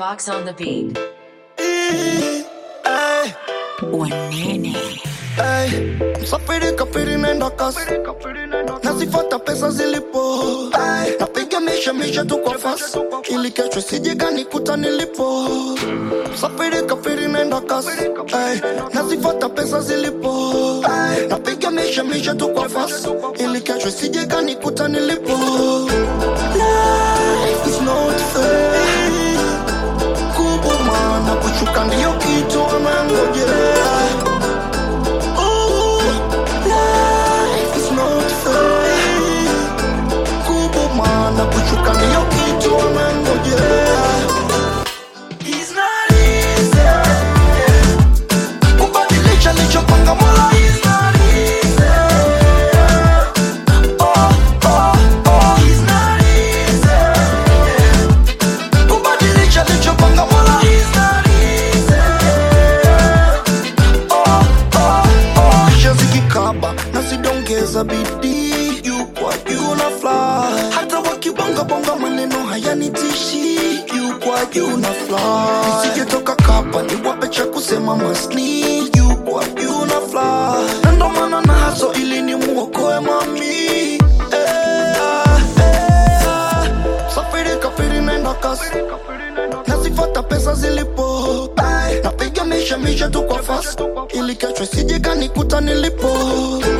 Box on the beat. Ay, Wanene. ay, msafiri kafiri nenda kasi nazifata pesa zilipo Ay, napiga misha misha tu kwa fasi ili kesho sijega nikuta nilipo msafiri kafiri nenda kasi Ay, nazifata pesa zilipo Ay, napiga misha misha tu kwa fasi ili kesho sijega nikuta nilipo Life is not fair kubwa maana kushuka ndiyo kitu anangojea Ooh, life is not fair. Kubwa maana kushuka ndiyo kitu anangojea It's not easy. Kubadilisha nilichopanga Mola is not easy. Oh, oh, oh, it's not easy. Kubadilisha nilichopanga Mola is not easy. Oh, oh, oh. Kisha zikikaba na sidongeza bidii juu kwa juu na fly hata wakibongabonga maneno hayanitishi juu kwa juu na fly nisijetoka kapa niwape cha kusema masni juu kwa juu na fly na ndo maana na haso ili ni muokoe mami eh, ah, eh, ah. safiri kafiri naenda kasi nazifata pesa zilipo Ay, napiga misha misha tu kwa fast ili kesho sijega nikuta nilipo